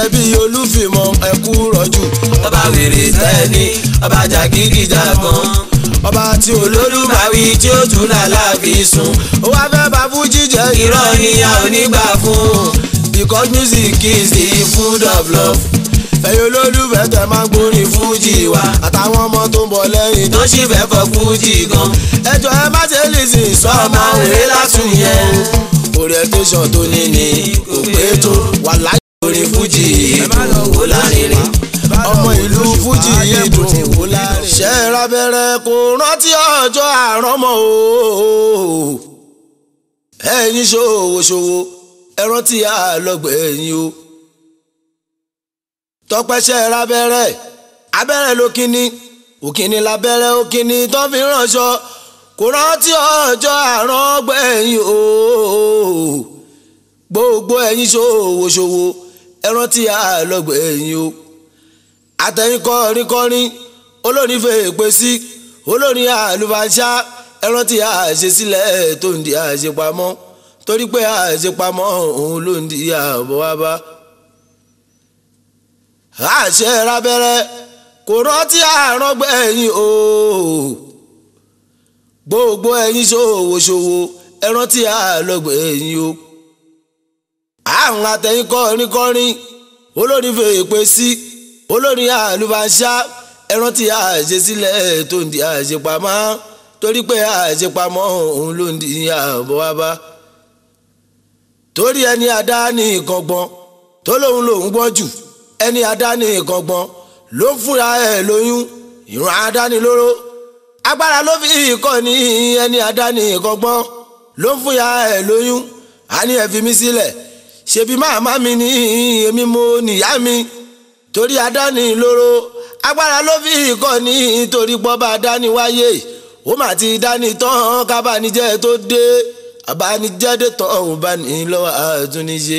ṣebí olúfìmọ̀ ẹ̀kú rọ̀jù. ọba wèrè sẹ́ni ọba jàgídíjàgan ọba tí olólùbáwí olólùbáwí tí ó tún lálàáfi sùn ó wá fẹ́ bá fújì jẹ́ irọ́ ni a ò ní gbà fún because music is the food of love. ẹ̀yin olólùfẹ́ tẹ máa ń gbórin fújì wa àtàwọn ọmọ tó ń bọ̀ lẹ́yìn tó sì fẹ́ fọ fújì gan ẹjọ́ ẹ má ṣe lè sìn sọ́ọ̀mọ òwe látún yẹn orientation tó ní ni kò pé tó wà láyé orin fújì ìdùn wò lárinrin ọmọ ìlú fújì yìí dùn wò láàrin. ṣe é rábẹ́rẹ́ kò rántí ọjọ́ àrọ́mọ́ o ẹ̀yin ṣòwò ṣòwò ẹ rántí àlọ́gbẹ̀ ẹ̀yin o tọpẹ́ṣẹ́ rábẹ́rẹ́ abẹ́rẹ́ ló kíní òkíní lábẹ́rẹ́ òkíní tó fi ránṣọ kò rántí ọjọ́ àrọ́gbẹ̀ ẹ̀yin o gbogbo ẹ̀yin ṣòwò ṣòwò ẹ rántí àlọ́gbẹ̀ ẹ̀yin o àtẹ̀yìn kọrin kọrin olórin fèèpè sí olórin àlùfáàṣà ẹran tí àṣesílẹ̀ tó ń di àṣepamọ́ torí pé àṣepamọ́ òun ló ń di àbọ̀ wá bá. àṣẹ rábẹ́rẹ́ kò rántí àrọ́gbẹ́ ẹ̀yìn o gbogbo ẹ̀yin ṣòwòṣòwò ẹran tí àlọ́gbẹ́ ẹ̀yìn o. àwọn àtẹ̀yìn kọrin kọrin olórin fèèpè sí olórin àlùfáàṣà ẹran tí àṣesílẹ̀ tó ń di àṣepamọ́ torí pé àṣepamọ́ òun ló ń di àbọ̀ wá bá. torí ẹni àdá ní nǹkan gbọ́n tó lóun lòun gbọ́n jù ẹni àdá ní nǹkan gbọ́n ló ń fúnra ẹ̀ lóyún ìran àdánilóró agbára ló fi kọ́ ní ẹni àdá ní nǹkan gbọ́n ló ń fúnra ẹ̀ lóyún a ní ẹ fi mí sílẹ̀ ṣebí màmá mi ní èmi mo nìyá mi torí àdáni lóró agbára ló fi kọ́ ní torí pọ́ba àdáni wáyé ó mà ti dání tán kábàánijẹ́ tó dé àbánijẹ́ dé tán òun bá ní lọ́wọ́ àtúnníṣe.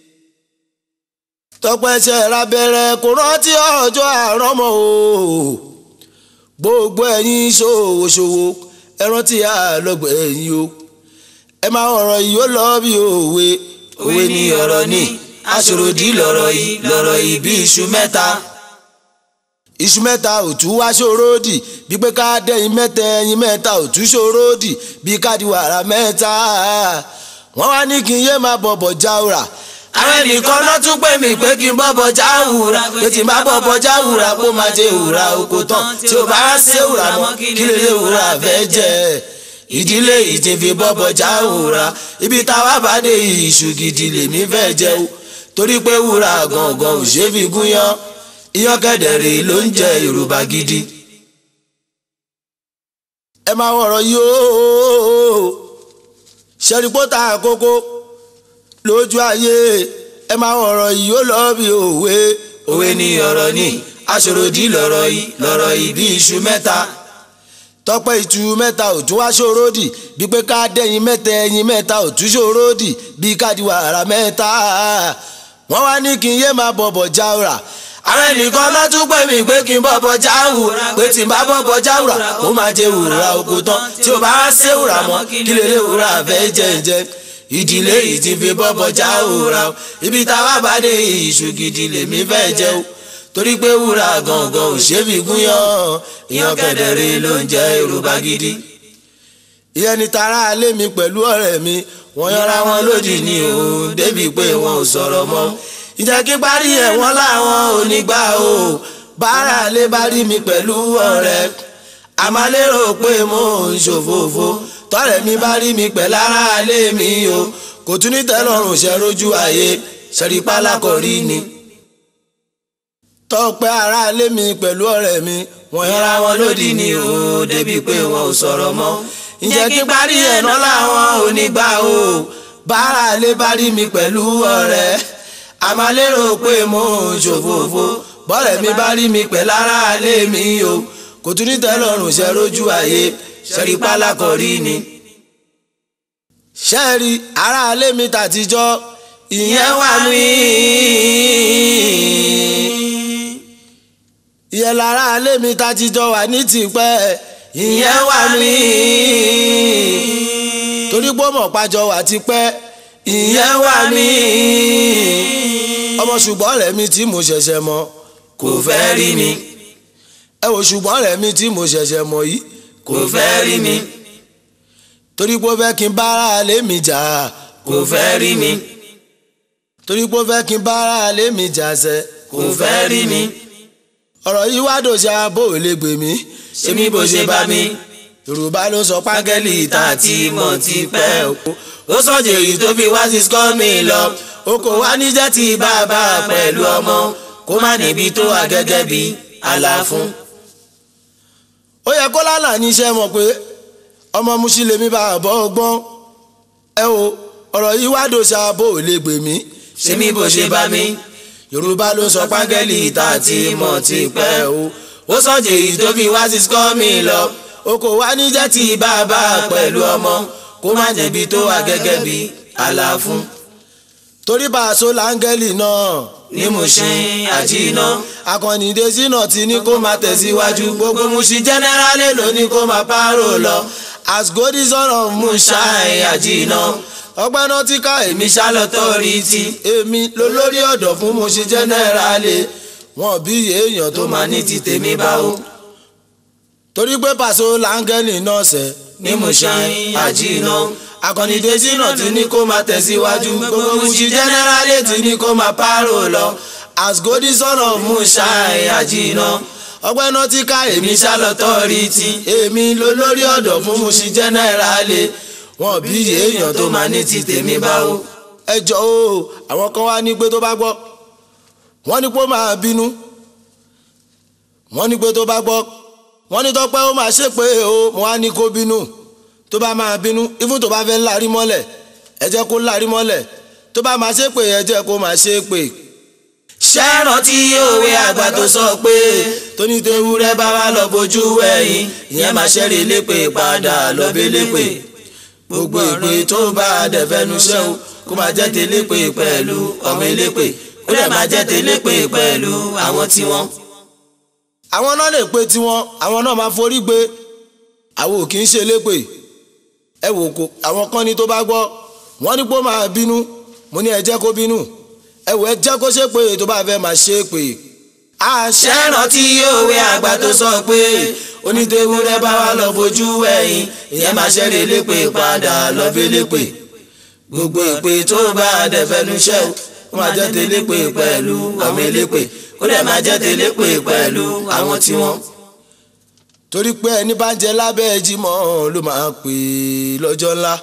tọpẹ́ṣẹ́ rábẹ́rẹ́ kò rántí ọjọ́ àrọ́mọ́ o gbogbo ẹ̀yin ṣòwòṣòwò ẹ rántí àlọ́gbẹ̀ ẹ̀yin o ẹ máa ọ̀rọ̀ yìí ó lọ bí òwe òwe ni ọ̀rọ̀ ni aṣòrodì lọ̀rọ̀ yìí lọ̀rọ̀ yìí bí iṣu mẹ́ta iṣu mẹ́ta òtú wá ṣòrodì bí pé ká dẹ́yìn mẹ́ta ẹyin mẹ́ta òtú ṣòrodì bí káàdì wàrà mẹ́ta wọ́n wá ní kí n yé máa bọ̀bọ̀ jáwùrà àwọn ẹnìkan náà tún pè mí pé kí n bọ́bọ̀ já wùrà pé tí n bá bọ́bọ̀ já wùrà kó máa jẹ wùrà oko tán tí o bá ṣe wùrà mọ́ kí lè lè wùrà fẹ́ jẹ ìdílé ìjìn fi bọ́bọ̀ já wùrà ibi táwa bá dé iṣu gidi lèmi fẹ́ jẹ o torí pé wùrà gangan ò ṣe fi gúnyán iyán kẹ̀dẹ̀rẹ̀ ló ń jẹ yorùbá gidi. ẹ máa wọ̀rọ̀ yìí ooo ṣẹ́rípótà àkókò lójú ayé ẹ máa wọ̀rọ̀ yìí ó lọ bí òwe òwe ni ọ̀rọ̀ ni aṣòrodì lọ̀rọ̀ yìí lọ̀rọ̀ yìí bí iṣu mẹ́ta tọpẹ ìtú mẹ́ta ò tún wá ṣòrodì bí pé ká dẹ́yìn mẹ́ta ẹyin mẹ́ta ò tún ṣòrodì bí káàdì wàrà mẹ́ta wọ́n wá ní kí n yé máa bọ̀bọ̀ jáwùrà àwọn ẹnìkan náà tún pè mí pé kí n bọ́bọ̀ já wùrà pé tí n bá bọ́bọ̀ já wùrà kó máa jẹ wùrà oko tán tí o bá ṣe wùrà mọ́ kí lè lè wùrà fẹ́ jẹ́jẹ́ ìdílé yìí ti fi bọ́bọ̀ já wùrà o ibi táwa bá dé iṣu gidi lèmi fẹ́ jẹ o torí pé wùrà gangan ò ṣe fi gúnyán ìyàn kẹ̀dẹ̀rẹ̀ ló ń jẹ yorùbá gidi. ìyẹn ni tara alé mi pẹ̀lú ọ̀rẹ́ mi wọ́n yọra wọn lódì ní o débi pé wọn ò sọ̀rọ̀ mọ́ ìjẹ́ kí parí ẹ̀ wọ́n láwọn ò ní gbà o bára lè bá rí mi pẹ̀lú ọ̀rẹ́ àmọ́ lérò pé mo ń ṣòfófó tọ́rẹ̀ mi bá rí mi pẹ̀ lára lé mi o kò tún ní tẹ́lọ̀rùn ṣe rójú ayé ṣẹ̀rípá lákọ̀rí ni. tọ́pẹ́ ara lé mi pẹ̀lú ọ̀rẹ́ mi wọ́n yọra wọn lódì ní o débi pé wọn ò sọ̀rọ̀ mọ́ ìjẹ́ kí parí ẹ̀ náà láwọn ò ní gbà o bára lè bá rí mi pẹ̀lú ọ̀rẹ́ àmọ́ lérò pé mo ń ṣòfófó bọ́rẹ̀ mi bá rí mi pẹ̀ lára lé mi o kò tún ní tẹ́lọ̀rùn ṣe rójú ayé ṣẹ́rí pálákọ̀rí ni. ṣẹ́ẹ̀rí ará lé mi tàtijọ́ ìyẹn wà mí. ìyẹn lára lé mi tàtijọ́ wà ní tipẹ́ ìyẹn wà mí. torí pé mọ̀ pàjọ wà tipẹ́ ìyẹn wà mí ọmọ ṣùgbọ́n rẹ̀ mi tí mo ṣẹ̀ṣẹ̀ mọ̀ kò fẹ́ rí mi ẹ wò ṣùgbọ́n rẹ̀ mi tí mo ṣẹ̀ṣẹ̀ mọ̀ yìí kò fẹ́ rí mi torí pé ó fẹ́ kí n bára lé mi jà kò fẹ́ rí mi torí pé ó fẹ́ kí n bára lé mi jà sẹ́ kò fẹ́ rí mi ọ̀rọ̀ yìí wá dòṣà bó o lè gbè mí ṣé mi bó ṣe bá mi yorùbá ló sọ págẹ́lì págẹ́lì tá a ti mọ̀ ti pẹ́ o ó sọ̀jẹ̀ èyí tó fi wá sí skọ́ mi lọ o kò wá níjẹ́ ti bàbá pẹ̀lú ọmọ kó má níbi tó wà gẹ́gẹ́ bí àlàfún. ó yẹ kó lánàá níṣẹ́ mọ̀ pé ọmọ musin lèmi bá a bọ́ ọgbọ́n ẹ o ọ̀rọ̀ yìí wá dòṣà bó o lè gbè mí ṣé mi bó ṣe bá mi yorùbá ló sọ págẹ́lì págẹ́lì tá a ti mọ̀ ti pẹ́ o ó sọ̀jẹ̀ èyí tó fi wá sí skọ́ mi lọ o kò wá níjẹ́ tí bàbá pẹ̀lú ọmọ kó má jẹ̀bi tó wà gẹ́gẹ́ bí àlàfún. torí bá a so láńgẹ́lì náà ní mo ṣe àjínà akọ̀nìdé sínà ti ní kó máa tẹ̀síwájú gbogbo Mushin jẹ́nẹ́rálì ló ní kó máa pààrọ̀ lọ as god is son of Mushin àjínà ọgbẹ́ náà ti ká èmi èmi ṣálọ́tọ̀ rí ti èmi lólórí ọ̀dọ̀ fún Mushin jẹ́nẹ́rálì wọn bí èèyàn tó tó máa máa ní ti tèmi báwo torí pé pàṣẹ láńgẹ́lì náà sẹ́ ní Mushin àjínà akọ̀nìdé sínà ti ní kó máa tẹ̀síwájú gbogbo Mushin jẹ́nẹ́rálì ti ní kó máa pààrọ̀ lọ as god is son of Mushin àjínà ọgbẹ́ náà ti ká èmi èmi ṣálọ́tọ̀ rí ti èmi lólórí ọ̀dọ̀ fún Mushin jẹ́nẹ́rálì wọn bí èèyàn tó tó máa máa ní ti tèmi báwo. ẹ jọ o àwọn kan wá ní pé tó bá gbọ́ wọ́n ní pé ó máa bínú wọ́n ní pé tó bá gbọ́ wọ́n ní tọ́pẹ́ ó máa ṣépè o mo wá ní kó bínú tó bá máa bínú ifun tó bá fẹ́ lárí mọ́lẹ̀ ẹ jẹ́ kó lárí mọ́lẹ̀ tó bá máa ṣépè ẹ jẹ́ kó máa ṣépè ṣé rántí òwe àgbà tó sọ pé tóní ewúrẹ́ bá wá lọ bójú ẹ̀yìn ìyẹn máa ṣẹ́rí lépè padà lọ́bẹ̀ lépè gbogbo ìpè tó bá dẹ̀fẹ́nu ṣẹ́ o kó máa jẹ́ télépè pẹ̀lú ọmọ elépè kó dẹ̀ máa jẹ́ télépè pẹ̀lú àwọn tí wọ́n. àwọn náà lè pe tiwọn àwọn náà máa forí gbé àwọn ò kì í ṣe lépè ẹ wò kó àwọn kan ní tó bá gbọ́ wọ́n ní pé ó máa bínú mo ní ẹ jẹ́ kó bínú ẹ wò ẹ jẹ́ kó ṣépè tó bá fẹ́ máa ṣépè àṣẹ ṣé rántí òwe àgbà tó sọ pé onítẹ̀wúrẹ́ bá wá lọ bójú ẹ̀yìn ìyẹn máa ṣẹ́rí lépè padà lọ́bẹ̀ lépè gbogbo ìpè tó bá dẹ̀fẹ́nu ṣẹ́ o kó máa jẹ́ télépè pẹ̀lú ọmọ elépè kó dẹ̀ máa jẹ́ télépè pẹ̀lú àwọn tí wọ́n. torí pé ẹni bá ń jẹ lábẹ́ ẹjímọ́ ló máa pè é lọ́jọ́ ńlá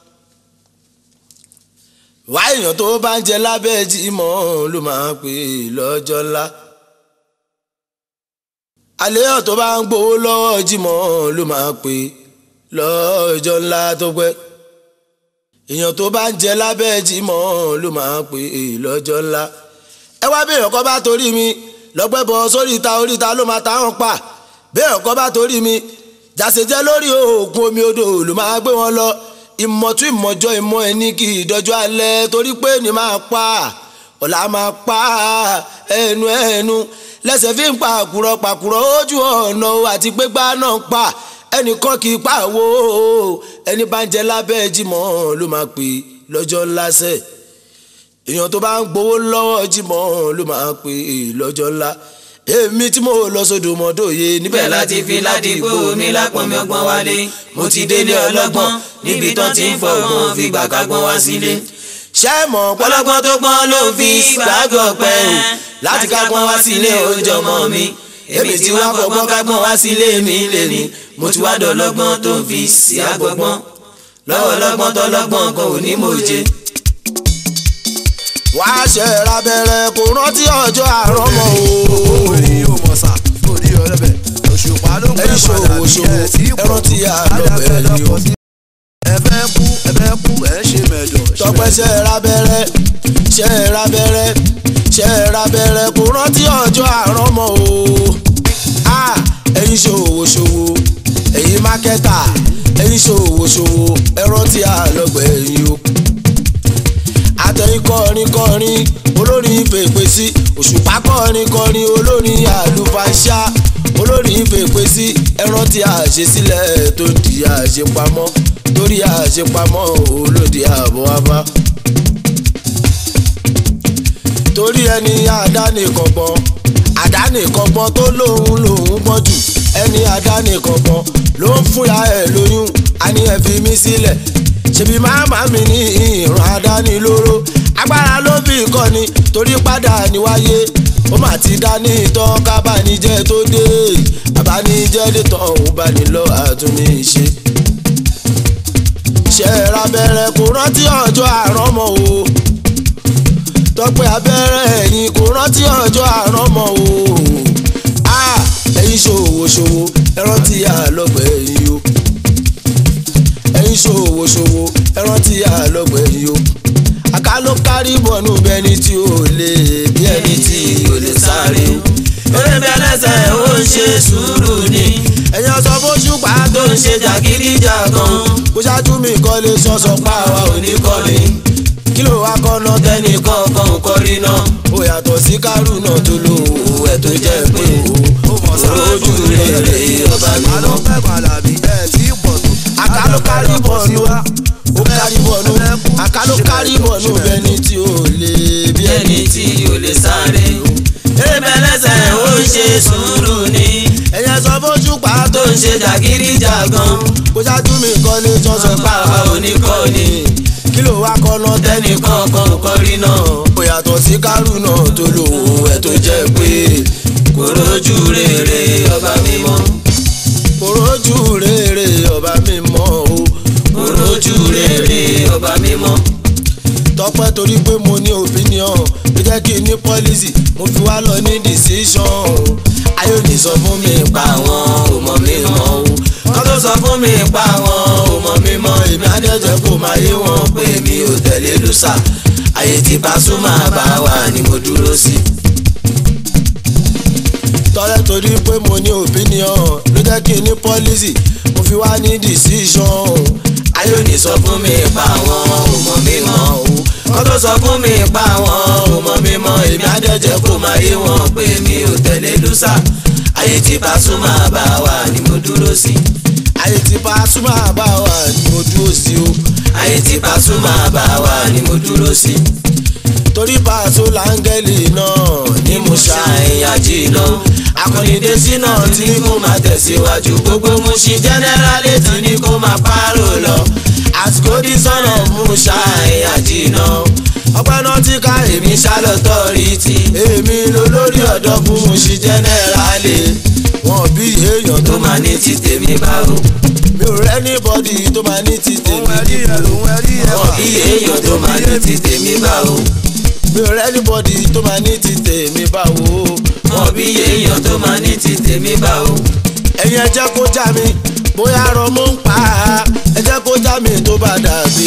wá èèyàn tó bá ń jẹ lábẹ́ ẹjímọ́ ló máa pè é lọ́jọ́ ńlá àléyàn tó bá ń gbowó lọ́wọ́ jímọ̀ ló máa pè é lọ́jọ́ ńlá tó pẹ́ èèyàn tó bá ń jẹ lábẹ́ jímọ̀ ló máa pè é lọ́jọ́ ńlá ẹ wá bí èèyàn kan bá torí mi lọ́gbẹ́ bọ sórí ìta oríta ló máa táwọn pa bí èèyàn kan bá torí mi jàṣẹjẹ lórí oògùn omi odò ló máa gbé wọn lọ ìmọ̀tún ìmọ̀jọ ìmọ̀ ẹni kì í dọjọ́ alẹ́ torí pé ní máa pa ọ̀la máa pa ẹnu ẹnu lẹ́sẹ̀ fi ń pa àkùrọ̀ pàkùrọ̀ ojú ọ̀nà àti gbégbá náà pa ẹnìkan kì í pa àwo ẹni bá ń jẹ lábẹ́ jímọ̀ ló máa pè lọ́jọ́ ńlá sẹ́ẹ̀ èèyàn tó bá ń gbowó lọ́wọ́ jímọ̀ ló máa pè lọ́jọ́ ńlá èmi tí mo lọ sódò mọ́dòye níbẹ̀ bẹ́ẹ̀ láti fi ládìgbò mi lápọ̀nmi ọgbọ́n wálé mo ti délé ọlọ́gbọ́n níbi tán ti ń fọgbọ́n fi gbàgbọ́n wá sílé. ṣé mọ̀ pọ́lọ́ ọlọ́gbọ́n tó pọ́n ló ń fi gbàgbọ́ pẹ́ o láti kágbọ́n wá sílé oúnjẹ ọmọ mi èmi tí wá fọgbọ́n kágbọ́n wá sílé mi lè ní mo ti wá dọ̀lọ́gbọ́n tó ń fi sí àgbọ̀gbọ́n lọ́wọ́ lọ́gbọ́n tọ́lọ́gbọ́n kan ò ní mòye. wá ṣe ra bẹ̀rẹ̀ kò rántí ọjọ́ àárọ̀ mọ́ o. orí yóò mọ̀ sá orí ọlọ́bẹ̀ òṣùpá ló ń ẹni pẹ́ ṣòwò padà bí ṣòwò ẹ tí ẹran tí a lọ bẹ̀rẹ̀ ni o. ẹ fẹ́ kú ẹ fẹ́ kú ẹ ń ṣe mẹ̀dọ̀ ṣe tọpẹ́ ṣe ra bẹ̀rẹ̀ ṣe ra bẹ̀rẹ̀ ṣe ra bẹ̀rẹ̀ kò rántí ọjọ́ àárọ̀ mọ́ o. a ẹ̀yin ṣòwò ṣòwò ẹ̀yin mákẹ́tà ẹ̀yin ṣòwò ṣòwò ẹran tí a lọ gbẹ̀yìn o. àtẹ̀yìn kọrin kọrin olórin fèpè sí òṣùpá kọrin kọrin olórin àlùfáàṣà olórin fèpè sí ẹran tí a ṣe sílẹ̀ tó di àṣepamọ́ torí àṣepamọ́ olóde àbọ̀ wá bá torí ẹni àdánìkọ̀gbọ́n àdánìkọ̀gbọ́n tó lóun lòun gbọ́n jù ẹni àdánìkọ̀gbọ́n ló ń fúnra ẹ̀ lóyún àní ẹ̀ fi mí sílẹ̀ ṣebí màmá mi ní ìran àdánilóró agbára ló fi kọ́ni torí padà níwáyé ó mà ti dání ìtọ́ kábàánijẹ́ tó dé àbánijẹ́ dé tán òun bá ní lọ àtúnṣe ṣe rabẹ́rẹ́ kò rántí ọjọ́ àrọ́mọ o tọpẹ́ abẹ́rẹ́ ẹ̀yìn kò rántí ọjọ́ àrọ́mọ o ẹ̀yin ṣòwò ṣòwò ẹ rántí àlọ́gbẹ̀ ẹ̀yìn o ẹ̀yin ṣòwò ṣòwò ẹ rántí àlọ́gbẹ̀ ẹ̀yìn o àká ló kárí bọ̀nú bẹni tí ò lè bí ẹni tí ò lè sáré o eré bẹ́ẹ̀ lẹ́sẹ̀ ó ń ṣe sùúrù ni ẹ̀yin ọ̀sán fóṣù pa tó ń ṣe jàgídíjàgan bó ṣáájú mi kọ́ lè sọ̀sọ̀ pa àwa ò ní kọ́ ni kí ló wá kọ́ náà tẹ́ni tẹ́nì kọ̀ọ̀kan ò kọrí náà ó yàtọ̀ sí kárù náà tó lò ó ẹ̀ tó jẹ́ pé ó mọ̀ sáà ojú rere ọba mi ta ló mọ́. fẹ́ màlàbí ẹ̀ tí pọ̀ tó. àkàlò kárí bọ̀nù ó kárí bọ̀nù àkàlò kárí bọ̀nù bẹni tí ó lè bí ẹni ẹni tí ò lè sáré eré bẹ́ẹ̀ lẹ́sẹ̀ ó ń ṣe sùúrù ni ẹ̀yẹ sọ fóṣù pa tó ń ṣe jàgídíjàgan bó ṣáájú mi kọ́ lè sọ̀sọ̀ pa àwa ò ní kọ́ ni kí ló wá kọ́ náà tẹ́ni tẹ́nì kọ̀ọ̀kan ò kọrí náà ó yàtọ̀ sí kárù náà tó lò ó ẹ̀ tó jẹ́ pé kò rójú rere ọba mi mọ́ kò rójú rere ọba mi mọ́ o kò rójú rere ọba mi mọ́ tọpẹ́ torí pé mo ní opinion ló jẹ́ kí n ní policy mo fi wá lọ ní decision ayé òní sọ fún mi pa pa àwọn ò mọ̀ mi mọ́ o wọ́n tó sọ fún mi pa àwọn ò mọ̀ mi mọ́ èmi adẹ́jẹ́ kó máa yé wọn pé mi ò tẹ̀lé lùsà ayé tí Pasuma bá wà ni mo dúró sí. tọ́lẹ̀ torí pé mo ní opinion ló jẹ́ kí n ní policy mo fi wá ní decision ayé òní sọ fún mi pa àwọn ò mọ̀ mi mọ́ o wọ́n tó sọ fún mi pa àwọn ò mọ̀ mi mọ́ èmi adẹ́jẹ́ kó máa yé wọn pé mi ò tẹ̀lé lùsà ayé tí Pasuma bá wà ni mo dúró sí. ayé tí Pasuma bá wà ní mo dúró sí o ayé tí Pasuma bá wà ni mo dúró sí. torí Paso láńgẹ́lì náà ní mo ṣá ṣàìyàjì lọ. akọ̀nìdé sínú tí ní kó máa tẹ̀síwájú gbogbo Mushin jẹ́nẹ́rálì tí ní kó máa pààrọ̀ lọ. àsìkò dí sọ̀nà mú ṣàìyàjì lọ. ọpẹ́ náà ti ká èmi èmi ṣàlọ́tọ̀ rí ti. èmi lólórí ọ̀dọ́ fún Mushin jẹ́nẹ́rálì wọn bí èèyàn tó tó máa ní ti tèmi báwo. mi ò rẹ́ ní bọ́dì tó máa ní ti òun tèmi ẹ̀rí ẹ̀ lòun ẹ̀rí ẹ̀ wà. bí èèyàn tó máa ní ti tèmi báwo. mi ò rẹ́ ní bọ́dì tó máa ní ti tèmi báwo. wọn bí èèyàn tó máa ní ti tèmi báwo. ẹ̀yin ẹ jẹ́ kó já mi bóyá rọ mú ń pa á ẹ jẹ́ kó já mi tó bá dàbí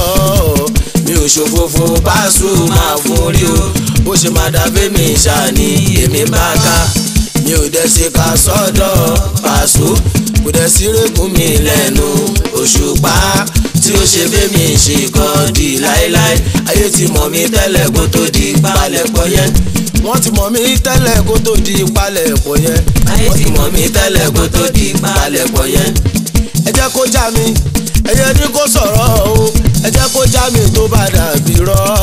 rọ́ mi ò ṣòfófó Pasuma fún rí o bó ṣe máa dàbí mi ṣáni èmi bá ká mi ò dẹ̀ ṣe ká sọ́dọ̀ Paso kò dẹ̀ sí rẹ́gùn mi lẹ́nu òṣùpá tí ó ṣe bẹ́mi ṣe kọ́ di láéláé ayé ti mọ̀ mí tẹ́lẹ̀ kó tó di palẹ̀pọ̀ yẹn wọ́n ti mọ̀ mí tẹ́lẹ̀ kó tó di palẹ̀ ẹ̀kọ́ yẹn ayé ti mọ̀ mí tẹ́lẹ̀ kó tó di palẹ̀pọ̀ yẹn ẹ jẹ́ kó já mi ẹ̀yẹ ní kó sọ̀rọ̀ o ẹ jẹ́ kó já mi tó bá dàbí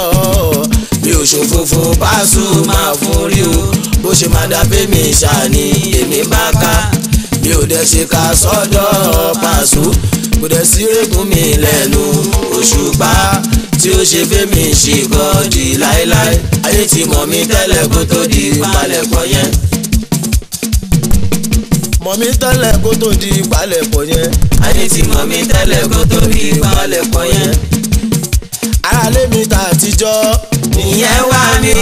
rọ́ mi ò ṣòfófó Pasuma fún rí o bó ṣe máa dàbí mi ṣáni èmi bá ká mi ò dẹ̀ ṣe ká sọ́dọ̀ Paso kò dẹ̀ sí rẹ́gùn mi lẹ́nu òṣùpá tí ó ṣe fẹ́mi ṣe gọ́ọ̀dì láéláé ayé ti mọ̀ mí tẹ́lẹ̀ kó tó di palẹ̀pọ̀ yẹn mọ̀ mí tẹ́lẹ̀ kó tó di palẹ̀ ẹ̀kọ́ yẹn ayé ti mọ̀ mí tẹ́lẹ̀ kó tó di palẹ̀pọ̀ yẹn aráalé mi ta àtijọ́ ìyẹn wà mí.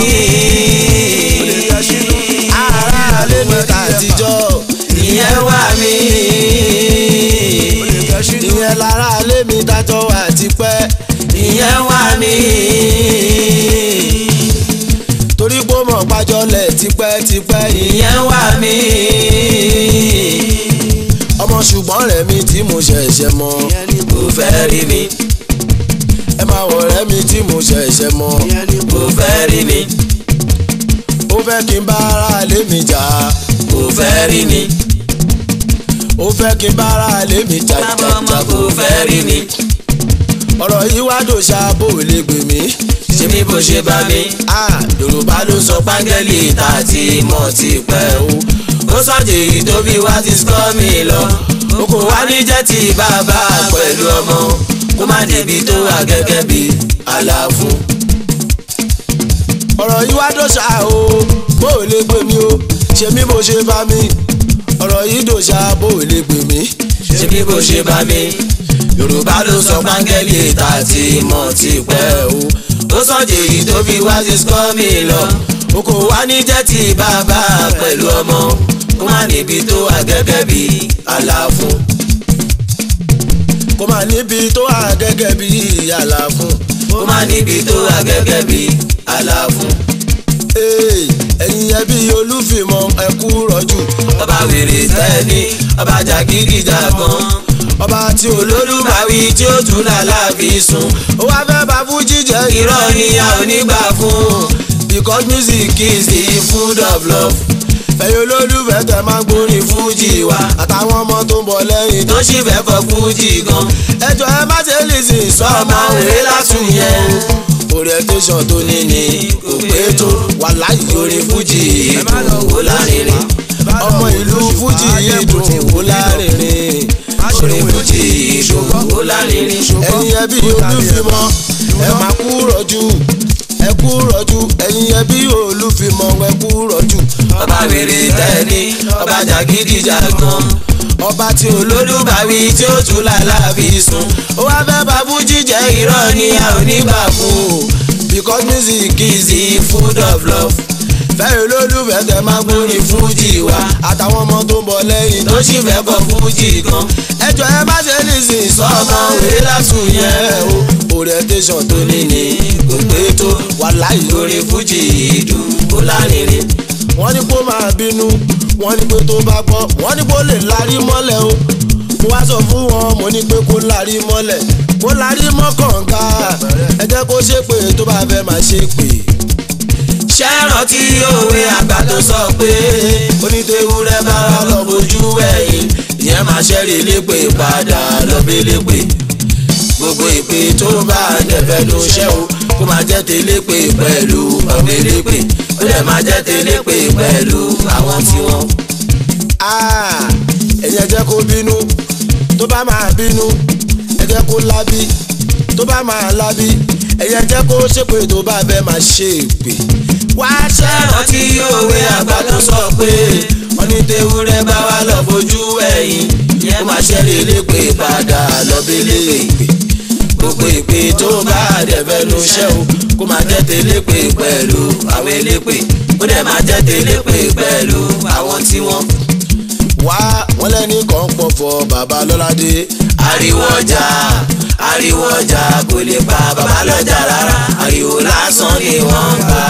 aráalé mi ta àtijọ́ ìyẹn wà mí. ìyẹn láráalé mi dájọ́ wà tipẹ́ ìyẹn wà mí. torí pé ó mọ̀ pàjọ́lẹ̀ tipẹ́tipẹ́ ìyẹn wà mí. ọmọ ṣùgbọ́n rẹ̀ mi tí mo ṣẹ̀ṣẹ̀ mọ̀ kò fẹ́ rí mi. ẹ máa wọ̀ rẹ́ mi tí mo ṣẹ̀ṣẹ̀ mọ̀ kò fẹ́ rí mi. ó fẹ́ kí n bá aráalé mi jà kò fẹ́ rí mi. ó fẹ́ kí n bá aráalé mi jà bàbá ọmọ jàjà kò fẹ́ rí mi. ọ̀rọ̀ yìí wá dòṣà bò lè gbè mí ṣe mí bó ṣe bá mi. Ah, yorùbá ló sọ pángẹ́lì tá a ti mọ̀ ti pẹ́ o. ó sọ̀jẹ̀ èyí tó bí wá ti sọ́ mi lọ. o kò wá ní jẹ́ ti bàbá pẹ̀lú ọmọ. kó má débi tó wà gẹ́gẹ́ bí àlàfo. ọ̀rọ̀ yìí wá dòṣà o bó o lè gbé mi o ṣe mí bó ṣe bá mi ọ̀rọ̀ yìí dòṣà bó o lè gbé mi. ṣé bí bó ṣe bá mi. yorùbá ló sọ pángẹ́lì tá a ti mọ̀ ti pẹ́ o. ó sọ̀jẹ̀ èyí tó bí wá ti sọ́ mi lọ. o kò wá ní jẹ́ ti bàbá pẹ̀lú ọmọ. kó má níbi tó wà gẹ́gẹ́ bí àlàfo. kó máa níbi tó wà gẹ́gẹ́ bí ìyàlá fún. kó má níbi tó wà gẹ́gẹ́ bí àlàfo. Ee, ẹ̀yin ẹbí olúfìmọ̀ ẹ̀kú rọ̀jù ọba wèrè sẹ́ni ọba jàgídíjàgan ọba tí olórí olólùbáwí tí ó tún làlàbí sùn ó wá fẹ́ bá fújì jẹ́ irọ́ ni a ò ní gbà fún because music is the food of love. ẹ̀yin olólùfẹ́ tẹ̀ máa ń gbórin fújì wa àtàwọn ọmọ tó ń bọ̀ lẹ́yìn tó sì fẹ́ fọ fújì gan ẹjọ́ ẹ má ṣe lè sìn sọ́ọ̀mà òwe látún yẹn orientation tó ní ni kò pé tó wà láyé orin fújì ìdùn wò lárinrin ọmọ ìlú fújì yìí dùn wò lárinrin orin fújì ìdùn wò lárinrin ẹ̀yin ẹbí olúfimọ́ ẹ máa kú rọ̀jú ẹ kú rọ̀jú ẹ̀yin ẹbí olúfimọ́ ẹ kú rọ̀jú ọba wèrè tẹ́ni ọba jàgídíjàgan ọba tí olódù olólùbáwí tí ó tún làlàbí sùn ó wá fẹ́ bá fújì jẹ́ irọ́ ni a ò ní gbà fún because music is is the food of love. fẹ́ẹ́ olólùfẹ́ tẹ máa gbórin fújì wa àtàwọn ọmọ tó ń bọ̀ lẹ́yìn tó sì fẹ́ kọ fújì gan. ẹjọ́ ẹ má ṣe lè sìn sọ́mọ òwe látún yẹn o orientation tó ní ni kò pé tó wà láyé lórí fújì ìdùn ó lárinrin. wọ́n ní kó máa bínú wọ́n ní pé tó bá gbọ́ wọ́n ní kó lè larí mọ́lẹ̀ o mo wá sọ fún wọn mo ní pé kó larí mọ́lẹ̀ kó larí mọ́ kànga ẹ jẹ́ kó ṣépè tó bá fẹ́ máa ṣépè. ṣé rántí òwe àgbà tó sọ pé onítẹ̀wúrẹ́ bá wà lọ bójú ẹ̀yìn ìyẹn máa ṣẹ́rí lépè padà lọ́bẹ̀ lépè gbogbo ìpè tó bá dẹ̀fẹ́ ló ṣẹ́ o kó máa jẹ́ télépè pẹ̀lú ọ̀gbẹ́ lépè ó dẹ̀ máa jẹ́ télépè pẹ̀lú àwọn tí wọ́n. Ah, ẹ̀yin ẹ jẹ́ kó bínú tó bá máa bínú ẹ jẹ́ kó lábí tó bá máa lábí ẹ̀yin ẹ jẹ́ kó ṣépè tó bá fẹ́ máa ṣépè. wá ṣẹ́ rántí òwe àgbà tó sọ pé onítẹ̀wúrẹ́ bá wà lọ bójú ẹ̀yìn ìyẹn máa ṣẹ́rí lépè padà lọ́bẹ̀ lépè gbogbo ìpè tó bá dẹ̀fẹ́ ló ṣẹ́ o kó máa jẹ́ télépè pẹ̀lú àwọn elépè ó dẹ̀ máa jẹ́ télépè pẹ̀lú àwọn tí wọ́n. wá wọn lẹ́ni kan pọ̀ fọ bàbá lọ́ládé. ariwo ọjà ariwo ọjà kò lè pa bàbá lọ́jà rárá ariwo lásán ni wọ́n ń pa.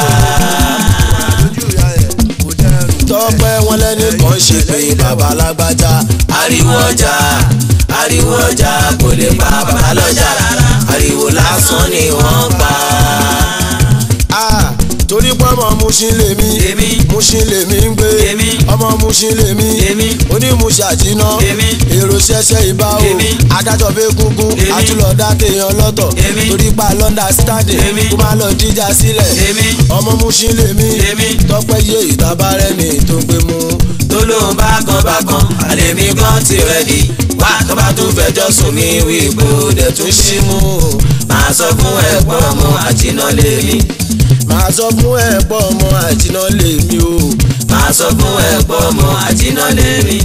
tọ́pẹ́ wọn lẹ́ni kan ṣe pé bàbá lágbájá. ariwo ọjà ariwo ọjà kò lè pa bàbá lọ́jà rárá ariwo lásán ni wọ́n ń pa. Ah, torí pé ọmọ Mushin lèmi Èmi. Mushin lèmi ń gbé Èmi. ọmọ Mushin lèmi Èmi. onímùsì àjínà Èmi. èrò ṣẹṣẹ ìbá o Èmi. adájọ́ fẹ́ gúngún Èmi. àtúlọ̀dá téèyàn lọ́tọ̀ Èmi. torí pa lọ́ndà stáàdì Èmi. kó má lọ jíjà sílẹ̀ Èmi. ọmọ Mushin lèmi Èmi. tọ́pẹ́ yé ìtabarẹ́ni tó ń gbé mú. tó lóun bá kan bá kan àlèmí kan ti rẹ̀dí wá tó bá tún fẹjọ́ sùn mí wí ipò dẹ̀ tún ṣí mú máa sọ fún ẹ̀pọ̀ ọmọ àjìnà lèmi màá sọ fún ẹ̀ pọ̀ ọmọ àjínà lèmi o. máa sọ fún ẹ̀pọ̀ ọmọ àjìnà lèmi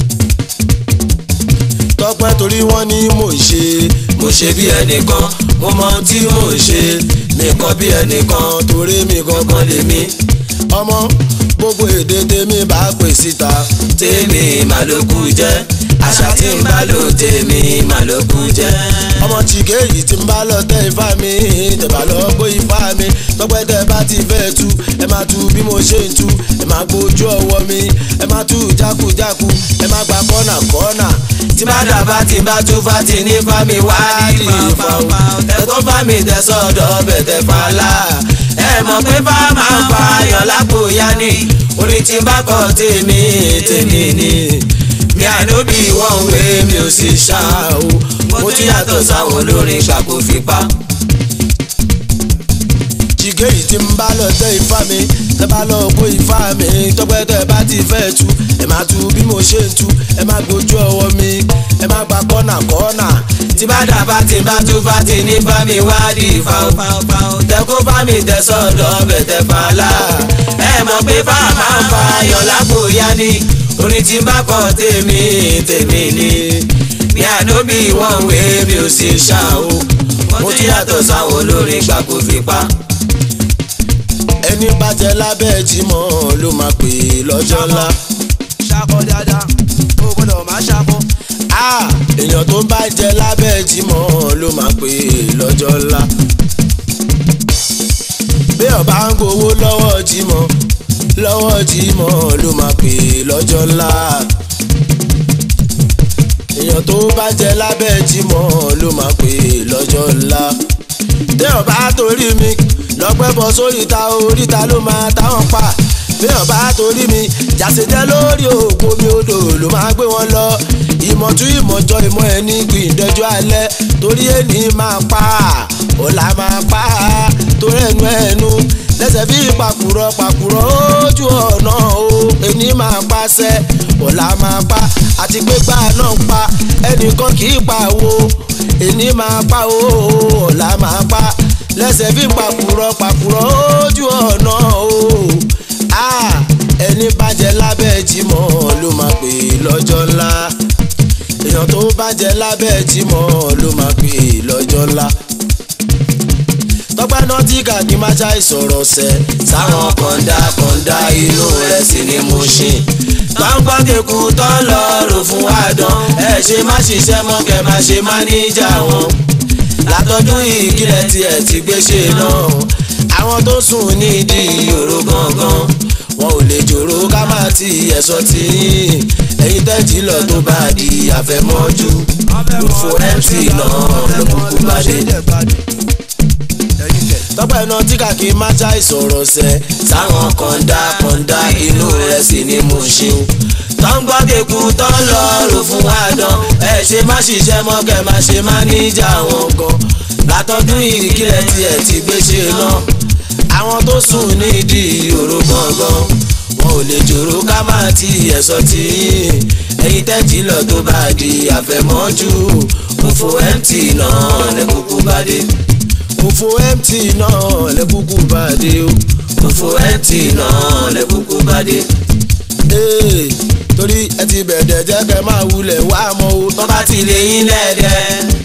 tọ́pẹ́ torí wọ́n ní mò ń ṣe mo ṣe bí ẹnìkan mo mọ ohun tí mò ń ṣe nìkan bí ẹnìkan torí mi gangan gangan lèmi ọmọ gbogbo èdè tèmi bá pè síta tèmi màlúkù jẹ́ àṣà tí ń bá lò tèmi màlúkù jẹ́ ọmọ chike yìí tí ń bá lọ tẹ ifá mi tẹ̀bà lọ gbó ifá mi tọ́pẹ́ tẹ bá ti fẹ́ tu ẹ máa tu bí mo ṣe ń tu ẹ máa gbójú ọwọ́ mi ẹ máa tu jákujáku ẹ máa gba kọ́nà kọ́nà tí bá dàbá tí bá tún fá ti ní fámi wá ní fáfá ẹ̀kọ́ fámi tẹ̀sọ̀dọ̀ bẹ̀tẹ̀ fàlà ẹ mọ̀ pé bá máa ń fa ayọ̀ lápò yá ni orin tí bá kọ́ tèmi tèmi ni mi ànóbì wọ́n wé mi ò sì ṣá o mo tún yàtọ̀ sáwọn olórin ṣàkófipá èyíkéyìí tí ń bá lọ tẹ ifá mi tẹ bá lọ kó ifá mi tọpẹ tẹ bá ti fẹ́ tu ẹ máa tu bí mo ṣe ń tu ẹ má gbójú ọwọ́ mi ẹ má gba kọ́nà kọ́nà tí bá dà bá ti bá tú bá ti ní bá mi wádìí fáwọn tẹ kó bá mi tẹ sọ́dọ̀ bẹ̀tẹ̀ fàlà ẹ mọ̀ pé bá a máa ń fa ayọ̀ lápò yá ni orin tí bá kọ tèmi tèmi ni ní àdóbì wọn wé mi ò sì ṣá o mo ti yàtọ̀ sáwọn olórin gbàgbó fipá. ẹni bá jẹ lábẹ́ jimọ̀ ló máa pè é lọ́jọ́ ńlá. ṣakọ dáadáa o gbọ́dọ̀ máa ṣakọ. Ah, èèyàn tó bá jẹ lábẹ́ jimọ̀ ló máa pè é lọ́jọ́ ńlá. bí ọba ń gbowó lọ́wọ́ jimọ̀ lọ́wọ́ jimọ̀ ló máa pè é lọ́jọ́ ńlá. èèyàn tó bá jẹ lábẹ́ jimọ̀ ló máa pè é lọ́jọ́ ńlá. bí ọba torí mi lọ́pẹ́ bọ́ sóríta oríta ló máa táwọn pa bí ọba torí mi jàsèjẹ lórí òkú mi odò ló máa gbé wọn lọ ìmọ̀tú ìmọ̀jọ ìmọ̀ ẹni gbìndẹ́jọ́ alẹ́ torí ẹni máa pa ọ̀la máa pa torí ẹnu ẹnu lẹ́sẹ̀ bí pàkúrọ̀ pàkúrọ̀ ojú ọ̀nà o ẹni máa pàṣẹ ọ̀la máa pa àti pé gbà náà pa ẹnìkan kì í pa wo ẹni máa pa o ọ̀la máa pa lẹ́sẹ̀ bí pàkúrọ̀ pàkúrọ̀ ojú ọ̀nà o ah ẹni bàjẹ́ lábẹ́ jimọ̀ ló máa pè lọ́jọ́ ńlá èèyàn tó bàjẹ́ lábẹ́ jimọ̀ ló máa pè lọ́jọ́ ńlá tọ́pẹ́ náà tí kàkí má ṣá ìsọ̀rọ̀ sẹ́ sáwọn kọ̀ǹda kọ̀ǹda inú rẹ̀ sì ni mo ṣe. tọ́ńpọ́ kéku tọ́ lọ rò fún àdán ẹ ṣe má ṣiṣẹ́ mọ́ kẹ́ má ṣe má níjà wọn. látọdún yìí kílẹ̀ tiẹ̀ ti gbé ṣe náà àwọn tó sùn nídìí òró gangan wọn ò lè jòrò ká má ti ẹ̀sọ́ tí yín ẹ̀yin tẹ́tí lọ tó bá di àfẹ́mọ́jú òfò mc náà ló kúkú bá dé tọ́pẹ́ náà tí kàkí má ṣá ìsọ̀rọ̀ sẹ́ sáwọn kọ̀ǹda kọ̀ǹda inú rẹ̀ sì ni mo ṣe o. tó ń gbọ́ kéku tó ń lọ rò fún àdán ẹ ṣe má ṣiṣẹ́ mọ́ kẹ́ má ṣe má níjà wọn gan. látọdún ìkílẹ̀ tiẹ̀ ti gbé ṣe náà. àwọn tó sùn nídìí òró gangan wọn ò lè jòrò ká má ti ẹ̀sọ́ tí ẹ̀yin tẹ́tí lọ tó bá di àfẹ́mọ́jú òfò mt náà lẹ́kùkù bá dé òfò mt náà lẹ́kùkù bá dé o. òfò mt náà lẹ́kùkù bá dé. Ee, torí ẹ ti bẹ̀rẹ̀ jẹ́ kẹ́ máa wulẹ̀ wá mọ́ o. tó bá ti lè yín lẹ́dẹ̀.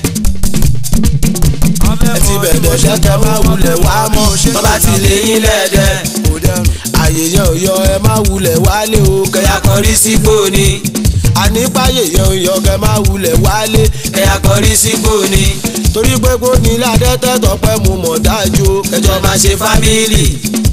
ẹ ti bẹ̀rẹ̀ jẹ́ kẹ́ máa wulẹ̀ wá mọ́ o. tó bá ti lè yín lẹ́dẹ̀. kò dẹrùn. àyè yẹn ò yọ ẹ máa wulẹ̀ wálé o. kẹyà kọrí sípò ni ànípáyè yẹn ò yọ kẹ́ máa wulẹ̀ wálé. kẹyà kọrí sípò ni torí pé kó nílé adẹ́tẹ́ tọpẹ́ mu mọ̀ dájú o. kẹjọ máa ṣe fámìlì.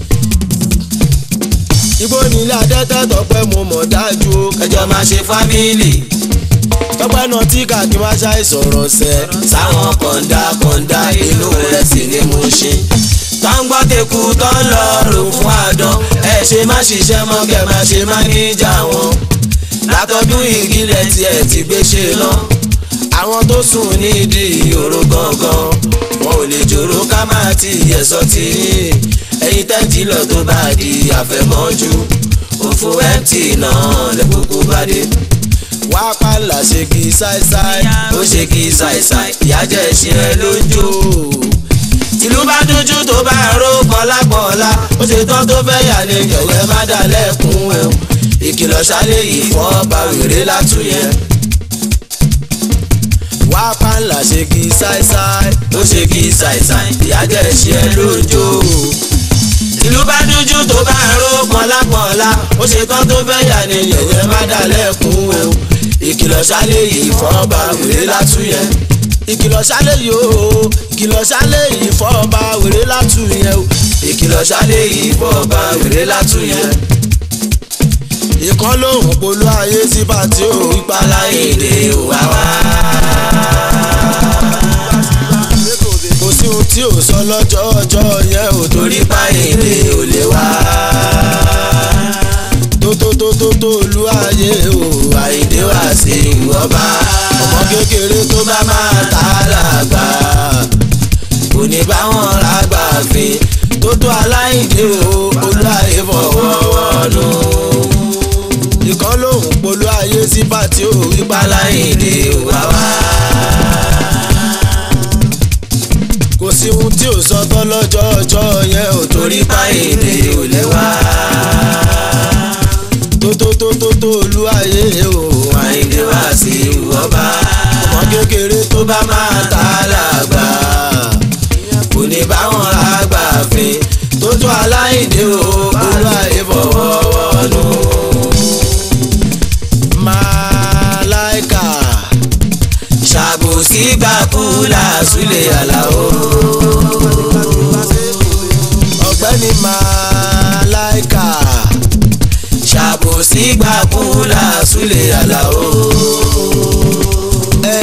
igbó nílé adẹ́tẹ́ tọpẹ́ mu mọ̀ dájú o. kẹjọ máa ṣe fámìlì. tọpẹ́ náà tí kàkí má ṣàì sọ̀rọ̀ sẹ́. sáwọn kọ̀ǹda kọ̀ǹda inú rẹ̀ sì ni mo ṣe. tó ń gbọ́ teku tó ń lọ rò fún àdán ẹ ṣe má ṣiṣẹ́ mọ́ kẹ́ má ṣe má níjà wọn. látọdún ìgilẹ̀ tiẹ̀ ti gbé ṣe lọ. àwọn tó sùn nídìí òró gangan wọn ò lè jòrò ká má ti ẹ̀sọ́ tí ẹ̀yin tẹ́tí lọ tó bá di àfẹ́mọ́jú òfò mt náà lẹ́kùkù bá dé wá pàlà ṣe kí ṣáíṣáí. ó ṣe kí ṣàìṣàì ìyá jẹ́ ìṣe ẹ lójú. ìlú bá dújú tó bá ró pọ̀lápọ̀lá ó ṣe tán tó fẹ́ yà ní yọ̀wẹ́ má dà lẹ́kùn ẹ̀ ìkìlọ̀ ṣálẹ̀ yìí fọ́ bá wèrè látúnyẹ. wá pàlà ṣe kí ṣáíṣáí. ó ṣe kí ṣàìṣàì ìyá jẹ́ ìṣe ẹ lójú. ìlú bá dújú tó bá ró pọ̀lápọ̀lá ó ṣe tán tó fẹ́ yà ní yọ̀wẹ́ má dà lẹ́kùn ẹ̀ ìkìlọ̀ ṣálẹ̀ yìí fọ́ bá wèrè látúnyẹ. ìkìlọ̀ ṣálẹ̀ yìí o ìkìlọ̀ ṣálẹ̀ yìí fọ́ọ̀bà wèrè látù yẹn o. ìkìlọ̀ ṣálẹ̀ yìí fọ́ bá wèrè látúnyẹ. ìkan lóhùn polú ayé sí bàtí o. ìpalá èdè òwá wá. kò sí ohun tí ò sọ lọ́jọ́ ọjọ́ yẹn o. torí pa èdè ò lè wá. tó tó tó tó tó olú ayé o. àìdè wá sí ìwọ́ba. ọmọ kékeré tó bá máa ta làgbà. kò ní bá wọn lágbà fi. tó tó kẹ́hìndé o olúwàyè fọwọ́ nù. Màláìkà ṣàbòsí gbàkúlà súlẹ̀ àlàó. ọ̀gbẹ́ni Màláìkà ṣàbòsí gbàkúlà súlẹ̀ àlàó. ẹ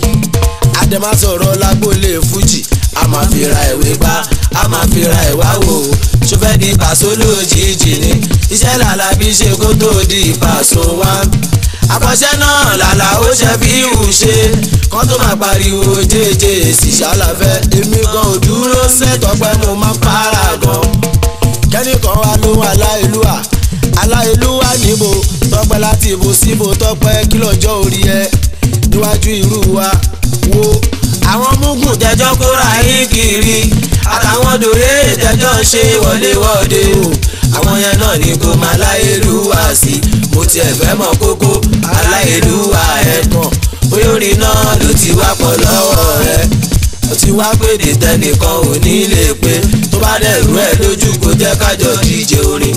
Adema sọ̀rọ̀ lágbólé Fújì a máa fi ra ìwé gbá a máa fi ra ìwá wò ó ṣọfẹ́ di pàṣọ lójijì ni iṣẹ́ làlàbí ṣe kó tó di pàṣọ wá. àkọsẹ́ náà làlà ó ṣe fi hù ṣe kán tó máa pariwo jẹ́jẹ́ èsì ṣàlàfẹ́ èmi gan ò dúró sẹ́tọ̀pẹ́ mo máa para gan. kẹ́nìkan wá lóhùn aláìlúwà aláìlúwà níbo tọpẹ́ láti ibo síbo tọpẹ́ kí lọ́jọ́ orí ẹ níwájú irú wa wo àwọn mugun tẹjọ́ kóra yín kiri àtàwọn dòrè tẹjọ́ ṣe wọléwọ̀de o àwọn yẹn náà ni kò máa láyélúwà sí mo tiẹ̀ fẹ́ mọ̀ kókó aláyélúwà ẹ̀ tán bóyá orin náà ló ti wá pọ̀ lọ́wọ́ rẹ̀ ó ti wá pèdè tẹnìkan ò ní lè pé tó bá dẹ̀rù ẹ̀ lójú kó jẹ́ kájọ díje orin.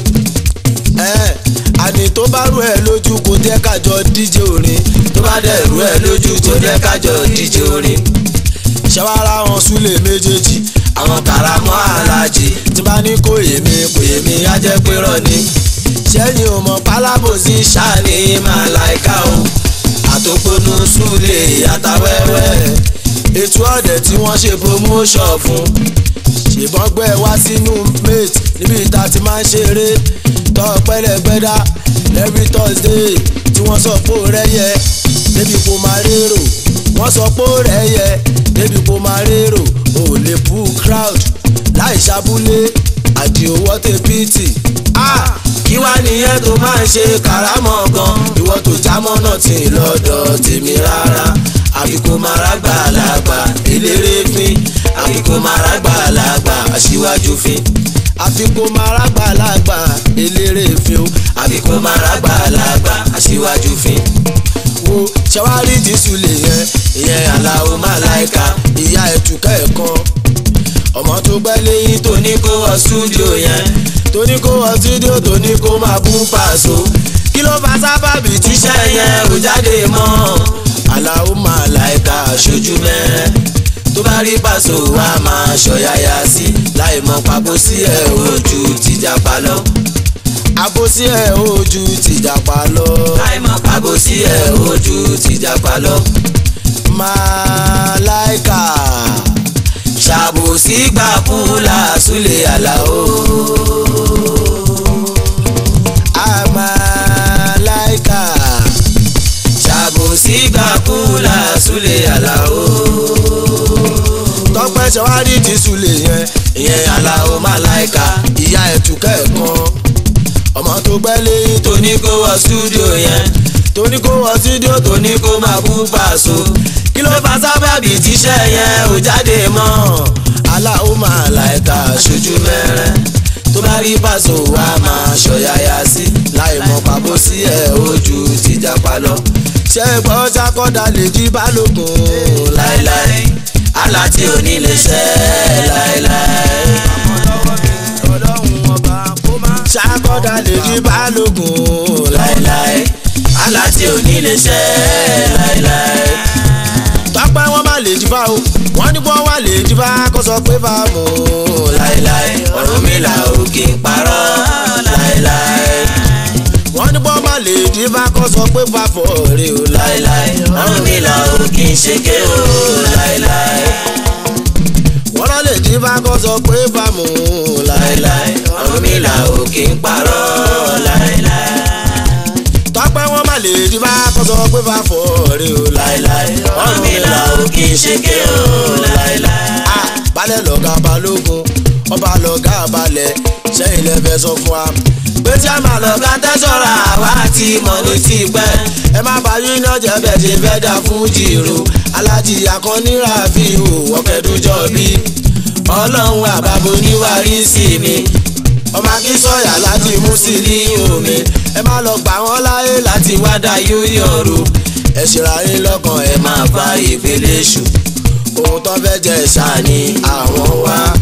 ẹ àní tó bá rú ẹ lójú kò jẹ́ kájọ díje orin tó bá dẹ̀rù ẹ̀ lójú kó jẹ́ kájọ díje orin. ṣàwárà wọn súlẹ̀ méjèèjì àwọn karamọ́ alájì tí bá ní kò yèmí kò yèmí èmi á jẹ́ pé rọ́ ni. sẹ́yìn ò mọ̀ pálábòsí ṣáàní màláìka o àtòpọ̀nù súlẹ̀ àtàwẹ́wẹ́ ètò ọ̀dẹ̀ tí wọ́n ṣe promotion fún ṣèbọn gbé wá sínú mate níbi ìta ti máa ń ṣeré tọ́ pẹ́lẹ́gbẹ́dá every thursday tí wọ́n sọ pé ó rẹ́yẹ débi kò máa rérò wọ́n sọ pé ó rẹ́yẹ débi kò máa rérò ò lè pull crowd láì ṣàbúlé àdìo wọ́tẹ̀ pìtì. Ah, kí wá nìyẹn tó máa ń ṣe karamọ́ gan ìwọ tó jámọ́ náà ti lọ́dọ̀ tèmi rárá àbíkú mara gbàlagbà eléré fín àbíkú mara gbàlagbà aṣíwájú fín àfikún mara gbàlagbà eléré fi o àbíkú mara gbàlagbà aṣíwájú fín wo ṣẹwárí dísù lè yẹn ìyẹn aláwo màláìka ìyá ẹ̀túkẹ́ ẹ̀kan ọmọ tó gbẹ́ lẹ́yìn tó tó ní kó wọ stúdíò yẹn tó ní kó wọ fídíò tó ní kó máa bú pàṣọ kí ló fa sábàbí tíṣẹ́ tíṣẹ́ yẹn ò jáde mọ́ aláwo màláìka aṣojú mẹ́rẹ́ tó bá rí pàṣọ wa máa ṣọ̀yàyà sí láì mọ̀ pàbó sí ẹ̀ ojú tìjàpá lọ. àbòsí ẹ̀ ojú tìjàpá lọ láì mọ̀ pàbó sí ẹ̀ ojú tìjàpá lọ. màláìka ṣàbòsí gbà fúlà súlẹ̀ àlàó. àmàláìka ṣàbòsí gbà fúlà súlẹ̀ àlàó. tọ́pẹ́ ṣẹwárí dísù lè yẹn ìyẹn àlàó màláìka ìyá ẹ̀túkẹ́ ẹ̀kan ọmọ tó gbẹ́ lẹ́yìn tó tó ní kó wọ stúdíò yẹn tó ní kó wọ fídíò tó tó ní kó máa bú pàṣọ. kí ló fà sábàbí tíṣẹ́ yẹn ò jáde mọ́. aláwo màláìka aṣojú mẹ́rẹ́ tó bá rí pàṣọ wa máa ṣọ̀yàyà sí láì mọ̀ pàbó sí ẹ̀ ojú tìjàpá lọ. ṣe gbọ́ sákọ́dà lè jí balógun láéláé àlá tí ò ní lè ṣẹ láéláé. sákọ́dà lè jí balógun láéláé àlá tí ò ní lè ṣẹ láéláé. tọ́pẹ́ wọn má lè jí bá o wọ́n ní bọ́ wà lè jí bá kó sọ pé bá mú láéláé Ọ̀rúnmìlà ò kì í parọ́ láéláé. wọ́n ní bọ́ má lè jí bá kó sọ pé bá fọ́ rè o láéláé Ọ̀rúnmìlà ò kì í ṣèké o láéláé. wọ́n lọ lè jí bá kó sọ pé bá mú láéláé Ọ̀rúnmìlà ò kì í parọ́ láéláé. tọ́pẹ́ wọn má lè jí bá kó sọ pé bá fọ́ rè o láéláé Ọ̀rúnmìlà ò kì í ṣèké o láéláé. Ah, balẹ̀ lọ́gá balógun ọba lọ́gá balẹ̀ sẹ́yìn lẹ́fẹ̀ẹ́ sọ fún wa. pé tí a máa lọ ká tẹ́sọ̀rọ̀ àwa ti mọ̀ ní ti pẹ́. ẹ má bá yín náà jẹ́ bẹ́ẹ̀ ṣe fẹ́ dà fún jìrò alájì akọni Rafiu ọ̀kẹ́dùjọ́ bí. ọlọ́run àbábo níwárí sí mi. ọmọ akínsọ̀yà láti mú sí ní omi ẹ má lọ gbà wọ́n láyé láti wá dá union ro ẹ ṣèrà yín lọ́kàn ẹ ẹ máa bá ìpele ṣù. ohun tó fẹ́ jẹ ṣáà ní àwọn wá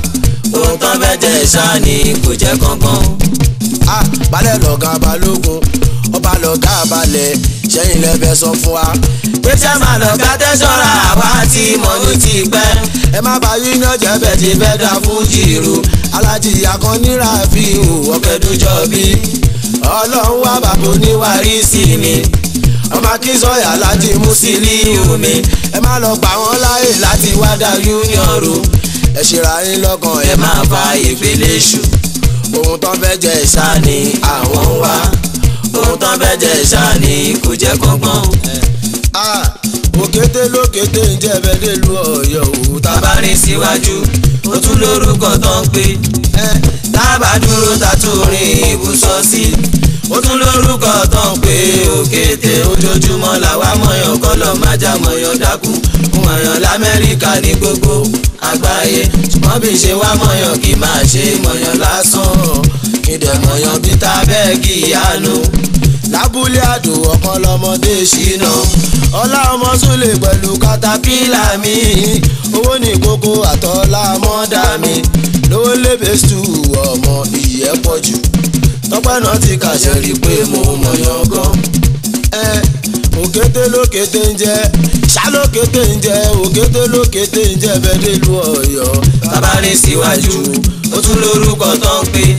ohun tán fẹ́ jẹ́ ṣáà ni kò jẹ́ kankan. Ah, balẹ̀ lọ̀gá balógun ọba lọ̀gá balẹ̀ sẹ́yìn lẹ́fẹ̀ẹ́ sọ fún wa. pé ṣé máa lọ ká tẹ́sọ̀ra àwa tí mọ̀ ní ti pẹ́. ẹ má bá yín náà jẹ́ bẹ́ẹ̀ ti fẹ́ dá fújì ru alájì akọ́nira fi hù ọ̀kẹ́dùjọ́ bí ọlọ́run wá bàbá oníwárí sí mi ọmọ akínsọ̀yà alájì Musiliu mi ẹ má lọ gbà wọ́n láàyè láti wá dá union ru ẹ ṣèrà yín lọ́kàn ẹ máa fa ìpele ṣù. ohun tán fẹ́ jẹ ìṣá ṣáà ni àwọn ń wá. ohun tán fẹ́ jẹ́ ṣáà ni kò jẹ́ kankan. Ah, òkété lókété ń jẹ́ bẹ́ẹ̀ dé lu ọ̀yọ́ òwú tá tábà rìn síwájú ó tún lórúkọ tó ń pè. tábà dúró ta tún rìn ibùsọ̀ sí. ó tún lórúkọ tó ń pè òkété ojoojúmọ́ làwa mọ̀yàn kọ́lọ̀ májà mọ̀yàn dákú. mọ̀yàn lamẹ́ríkà ní gbogbo àgbáyé ṣùgbọ́n bí ṣe wá mọ̀yàn kì í máa ṣe mọ̀yàn lásán. ìdẹ̀ mọ̀yàn bí tábẹ́ẹ̀kì ìyanu lábúlé àdó ọ̀kan lọ́mọdé ṣìnà ọlá ọmọ súlè pẹ̀lú katapila mi owó ní kókó àtọ́lá mọ́dà mi lówó lébè stú ọmọ ìyẹ́ pọ̀ jù tọ́pẹ́ náà ti kàṣẹ rí i pé mo mọ̀yàn gan. ẹ òkété lókété ń jẹ ṣálókété ń jẹ òkété lókété ń jẹ bẹ́ẹ̀ dé lu ọ̀yọ́. tábà rìn síwájú ó tún lórúkọ tó ń pè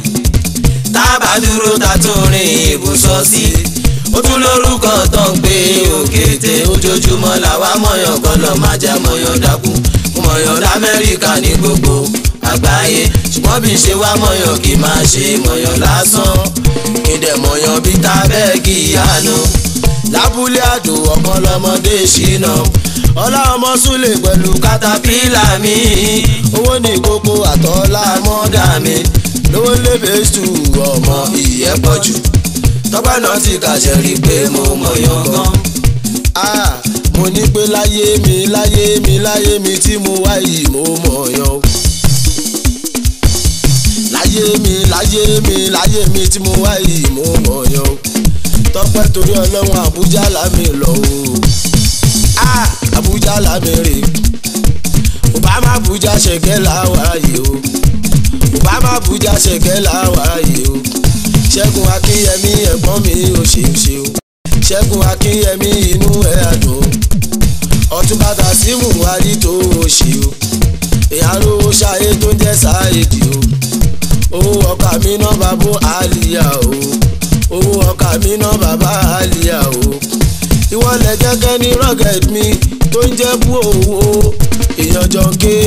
tábà dúró ta tún rìn ibùsọ̀ sí ó tún lórúkọ tó ń pè òkété ojoojúmọ́ làwa mọ̀yàn kọ́lọ̀ máa jẹ́ mọ̀yàn dákú mọ̀yàn lamẹ́ríkà ní gbogbo àgbáyé ṣùgbọ́n bí ṣe wá mọ̀yàn kì í máa ṣe mọ̀yàn lásán kí dẹ̀ mọ̀yàn bí tábẹ́ẹ̀kì ìyanu lábúlé àdó ọ̀kan lọ́mọdé ṣìnà ọlá ọmọ súlè pẹ̀lú katapila mi owó ní kókó àtọ́lá mọ́dà mi lówó lébè stú ọmọ ìyẹ́ pọ̀ jù tọ́pẹ́ náà ti kàṣẹ rí i pé mo mọ̀yàn gan. Ah, mo ní pé láyé mi láyé mi láyé mi tí mo wá yìí mo mọ̀yàn o. láyé mi láyé mi láyé mi tí mo wá yìí mo mọ̀yàn o. tọ́pẹ́ torí ọlọ́run àbújá lámì lọ o. Ah, àbújá lámì rè obama àbújá ṣẹ̀gẹ́ làwáyé o. obama àbújá ṣẹ̀gẹ́ làwáyé o. ṣẹ́gun akínyẹmí ẹ̀gbọ́n mi ò ṣe é ṣe o ṣẹ́gun akínyẹmí inú ẹ̀ àdùn ọ̀túnba tàṣímù wárí tó o ṣe o ìyàrá ṣayé tó ń jẹ́ sáyédì o owó ọkà mi náà bàbá àlìyá o owó ọkà mi náà bàbá àlìyá o ìwọlẹ̀ gẹ́gẹ́ ní rugged mi tó ń jẹ́ bú owó èèyàn jọ ń ké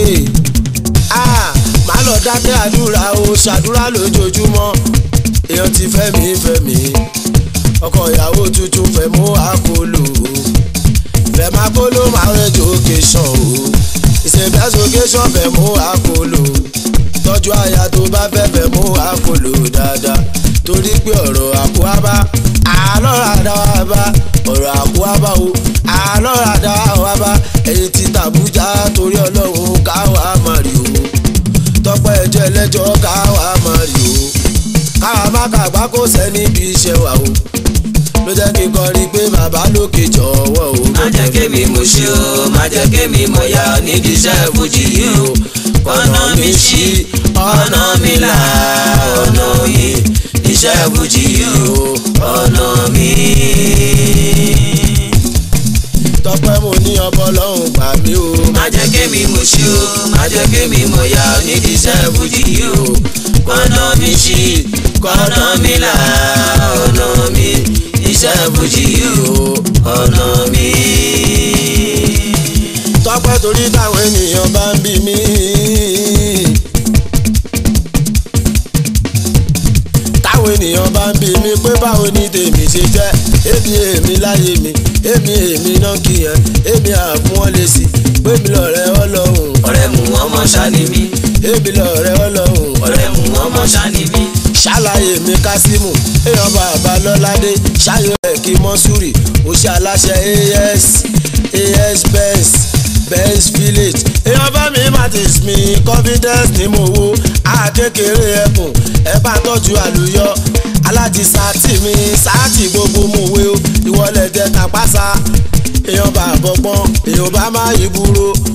má lọ dákẹ́ àdúrà o ṣàdúrà lójoojúmọ́ èèyàn ti fẹ́ mi fẹ́ mi ọkọ ìyàwó tuntun fẹ́ mú àkólò fẹ́ máa kóló máa rẹ́jọ occasion o ìṣèbẹ́sọ occasion fẹ́ mú àkólò tọ́jú aya tó bá fẹ́ fẹ́ mú àkólò dáadáa torí pé ọ̀rọ̀ àkúábá àlọ́ àdáwábá ọ̀rọ̀ àkúábá o àlọ́ àdáwábá ẹ̀yìn ti tàbújá torí ọlọ́run káwa máa rí o tọ́pẹ́ ẹjọ́ ẹlẹ́jọ́ káwa máa rí o káwa má kàgbá kó sẹ́ni bí iṣẹ́ wà o ló jẹ́ kí n kọrin pé bàbá lókè jọ̀wọ́ o. má jẹ́ kémi mo ṣe o má jẹ́ kémi mo yá nídìí iṣẹ́ fújì yìí o ọ̀nà mi ṣí ọ̀nà mi là ọ̀nà yìí iṣẹ́ fújì yìí o ọ̀nà mi. tọpẹ́ mo ní ọbọ̀ lọ́hùn gbà mí o. má jẹ́ kémi mo ṣe o má jẹ́ kémi mo yá nídìí iṣẹ́ fújì yìí o ọ̀nà mi ṣí ọ̀nà mi là ọ̀nà mi iṣẹ́ fújì yìí o ọ̀nà mi. tọpẹ́ torí táwọn ènìyàn bá ń bí mi. táwọn ènìyàn bá ń bí mi pé báwo ni tèmi ṣe jẹ́ èmi èmi láyé mi èmi èmi náà kìyàn èmi àfún wọn lè sí pé mi lọ́rẹ́ ọlọ́run ọ̀rẹ́ mu ọmọ ṣáni mi èmi lọ́rẹ́ ọlọ́run ọ̀rẹ́ mu ọmọ ṣáni mi. ṣàlàyé mi kásímù èèyàn bàbá lọ́ládé ṣáyọ ẹ̀kí mọ́súrì òṣì aláṣẹ as as benz benz village èèyàn bá mi matis mi confidence ní mo wo àkékeré ẹkùn ẹ bá tọ́jú àlùyọ aláti sáàtì mi sáàtì gbogbo mo wé o ìwọlẹ̀ jẹ́ tapasa èèyàn bá bọ́gbọ́n èèyàn bá má yí búrò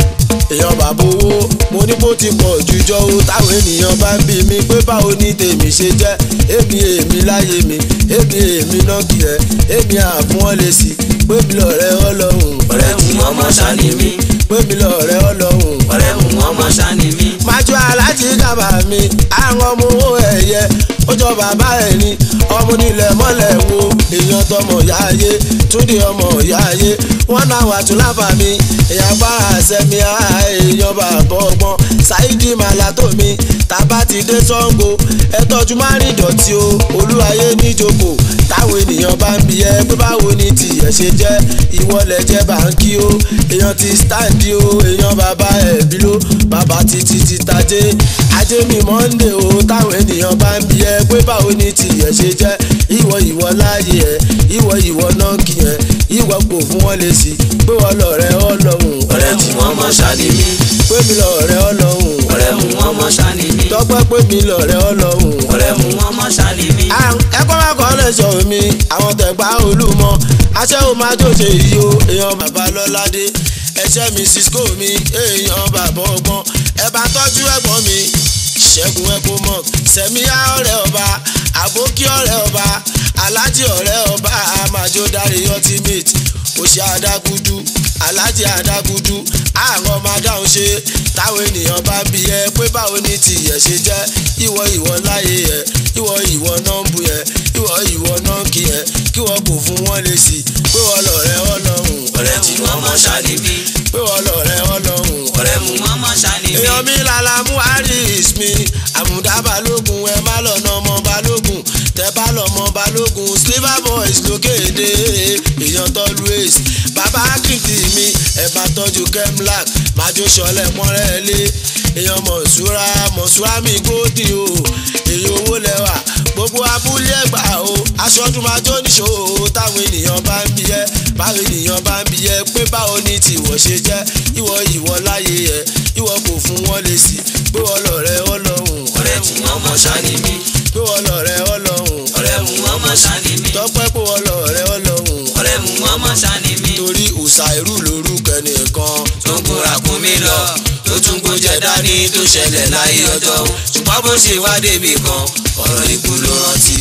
èèyàn bàbá owó mo ní bó ti pọ̀ jùjọ o táwọn ènìyàn bá ń bí mi pé báwo ni tèmi ṣe jẹ́ èmi èmi láyé mi èmi èmi náà kì ẹ́ èmi àfún ọ́ lè sí pé mi lọ́rẹ́ ọlọ́run ọ̀rẹ́ mú ọmọ ṣáni mi pé mi lọ́rẹ́ ọlọ́run ọ̀rẹ́ mú ọmọ ṣáni mi. májú aláàjì kábà mi àwọn ọmọ owó ẹ̀yẹ ó jọ bàbá ẹ̀ ní ọmọ nílẹ̀ mọ́lẹ̀ wo èèyàn tọmọ yáyé túndé ọmọ yáyé wọn náà wà tún láfa mi èèyàn gbára sẹ́mi èèyàn bàbá ọgbọ́n ṣáídì màlátó mi tàbá ti dé Ṣàngó ẹ tọ́jú má rìn dọ̀tí o olúwayé níjókòó táwọn ènìyàn bá ń bi ẹ pé báwo ni tìyẹ̀ ṣe jẹ́ ìwọlẹ̀ jẹ́ báńkì o èèyàn ti stáǹdì o èèyàn bàbá ẹ̀bí ló bàbá títí ti tajé ajé mi mọ́ndé o táwọn ènìyàn bá ń bi ẹ pé báwo ni tìyẹ̀ ṣe jẹ́ ìwọ ìwọ láàyè ẹ ìwọ ìwọ náà kì ẹ ìwọ kò fún wọn lè sí pé wọn lọ̀rẹ́ Ọlọ́run ọ̀rẹ́ mú ọmọ ṣáni mi pé mi lọ̀rẹ́ Ọlọ́run ọ̀rẹ́ mú ọmọ ṣáni mi tọ́pẹ́ pé mi lọ̀rẹ́ Ọlọ́run ọ̀rẹ́ mú ọmọ ṣáni mi. ẹ̀kọ́ máa kọ́ lẹ́sọ̀ mi àwọn tẹ̀gbá olúmọ aṣẹ́wó máa jòjè yìí o èèyàn bàbá lọ́ládé ẹ̀ṣẹ́ mi cisco mi èèyàn bàbá ọgbọ́n ẹ bá tọ́jú ẹ̀gbọ́n mi ṣẹ́gun ẹ̀kọ́ mọ̀ sẹ̀míyá ọ̀rẹ́ ọba àbókí ọ̀rẹ́ ọba alájí ọ̀rẹ́ ọba àmàjò dárí ultimate òṣì àdágúdú alájí àdágúdú àwọn ọmọ adáhùn ṣe táwọn ènìyàn bá ń bi ẹ pé báwo ni tìyẹ̀ ṣe jẹ́ ìwọ ìwọ láyé ẹ ìwọ ìwọ náà ń bu ẹ ìwọ ìwọ náà ń kí ẹ kí wọn kò fún wọn lè sí pé wọn lọ̀rẹ́ Ọlọ́run ọ̀rẹ́ mú ọmọ ṣáni mi pé wọn lọ̀rẹ́ Ọlọ́run ọ̀rẹ́ mú ọmọ ṣáni mi. èèyàn mi lala mú aris mi àmùdá balógun ẹ má lọ́nà ọmọ balógun tẹ bá lọ́mọ balógun sliver boys lókèdè èèyàn tọ́lu ace bàbá kìtì mi ẹ bá tọ́jú kemlac májò sọlẹ̀ pọ́nrẹ́ lé èèyàn mọ̀ṣúra mọ̀ṣúra mi gòdì o èyí owó lẹ́wà gbogbo abúlé ẹgbà o aṣọ́jú máa jó níṣó o táwọn ènìyàn bá ń bi ẹ́ báwọn ènìyàn bá ń bi ẹ́ pé báwo ni tìwọ̀ ṣe jẹ́ ìwọ ìwọ láyé ẹ̀ ìwọ kò fún wọn lè sí pé wọn lọ̀rẹ́ Ọlọ́run ọ̀rẹ́ mú ọmọ ṣáni mi pé wọn lọ̀rẹ́ Ọlọ́run ọ̀rẹ́ mú ọmọ ṣáni mi tọ́pẹ́ pé wọn lọ̀rẹ́ Ọlọ́run ọ̀rẹ́ mú ọmọ ṣáni mi. torí òòṣà irú lórúkọ ẹnìkan tó ń kóra kún mi lọ tó tún gbójẹ dání tó ṣẹlẹ̀ láyé ọjọ́ ṣùgbọ́n bó ṣe wá débi kan ọ̀rọ̀ ikú ló rántí.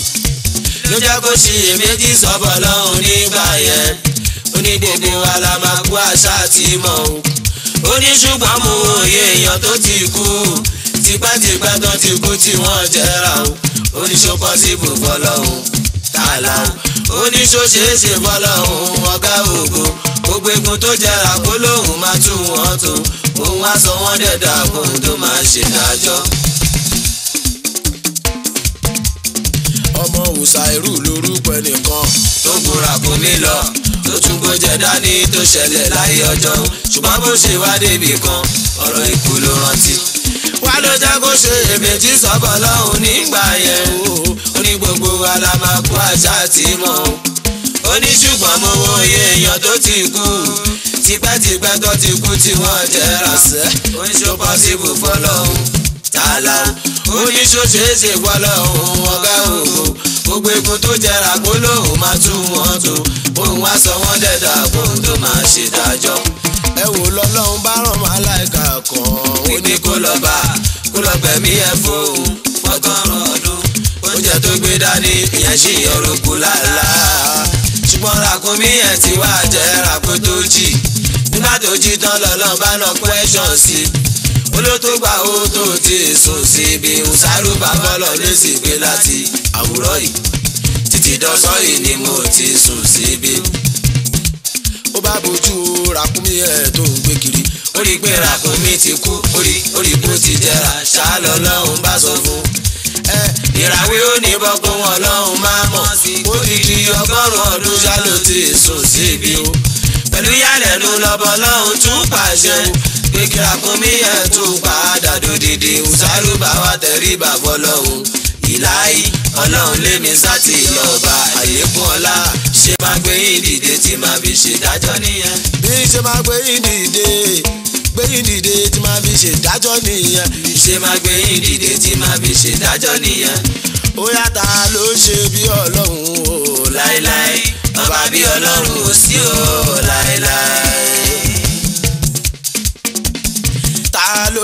ló jẹ́ kó ṣe èméjì sọ́bọ̀ lọ́hùn nígbà yẹn onídèdè wa la máa kú àṣà àti mọ̀ o. ó ní ṣùgbọ́n mo òye èèyàn tó ti kú tipẹ́tipẹ́ tó ti kú tí wọ́n jẹ́ra o ó ní ṣó pọ́sibù fọlọ́hún tààlà o ó ní ṣó ṣeé ṣe fọlọ́hún ọ̀gá ògo gbogbo egun tó jẹrà kó lóhùn máa tú wọn tó òun wá sọ wọn dẹ̀dà kóhun tó máa ṣe dájọ́. ọmọ òòṣà irú lórúkọ ẹnìkan tó gbóra kó mi lọ tó tún gbójẹ dání tó ṣẹlẹ̀ láyé ọjọ́ ṣùgbọ́n bó ṣe wá débi kan ọ̀rọ̀ ikú ló rántí. wá ló jẹ́ kó ṣe èméjì sọ́bọ̀ lọ́hùn nígbà yẹn o ó ní gbogbo wa la máa kó àṣà tí mọ̀ o ó ní ṣùgbọ́n mo wo iye èèyàn tó ti kú tipẹ́tipẹ́ tó ti kú tí wọ́n jẹ́ra sẹ́ ó ní ṣó pọ́sibù fọlọ́hún tààlà ó ní ṣó ṣeé ṣe fọlọ́hún ọ̀gá ògo gbogbo ikun tó jẹrà kó lóhùn máa tú wọn tó òun wá sọ wọn dẹ̀dà kóhun tó máa ṣe dájọ́ ẹ wò lọ́lọ́run bá ràn máa láìka kan ó wípé kó lọ bá kó lọ gbẹ̀mí ẹ̀ fóun fọ́gọ́rùn ọdún oúnjẹ tó gbé dání ìyẹn ṣì yọrọ kú lálá ṣùgbọ́n ràkúnmí ẹ̀ ti wá jẹ́ ràkó tó jì nígbà tó jí tán lọ́lọ́ bá nà question sí olótó gbà ó tó ti sùn síbi ṣàrù bàbá lọ lé sí pé láti àwùrọ̀ yìí títí dọ́sọ́ yìí ni mo ti sùn síbi ó bá bójú ràkúnmí ẹ̀ tó ń gbé kiri ó rí i pé ràkúnmí ti kú ó rí ó rí bó ti jẹrà ṣáá lọ́lọ́run bá sọ fún ẹ ìràwé ó ní bọ́kún ọlọ́run máa mọ̀ ó ti di ọgọ́rùn-ún ọdún ṣáló ti sùn síbi o pẹ̀lú yálẹ̀nu lọ́bọ̀ lọ́hùn tún pàṣẹ pé kí ràkúnmí ẹ̀ tún padà dòdìdì ṣàrù bá wa tẹríba fọlọ́hùn ìláyí ọlọ́run lémi sátì lọ́ba àlékún ọlá ṣe máa gbé yín dìde tí máa fi ṣèdájọ́ nìyẹn. bí ṣe máa gbé yín dìde gbé yín dìde tí máa fi ṣèdájọ́ nìyẹn ṣe máa gbé yín dìde tí máa fi ṣèdájọ́ nìyẹn. ó yàtà ló ṣe bí ọlọ́run o láéláé ọba bí ọlọ́run ò sí o láéláé.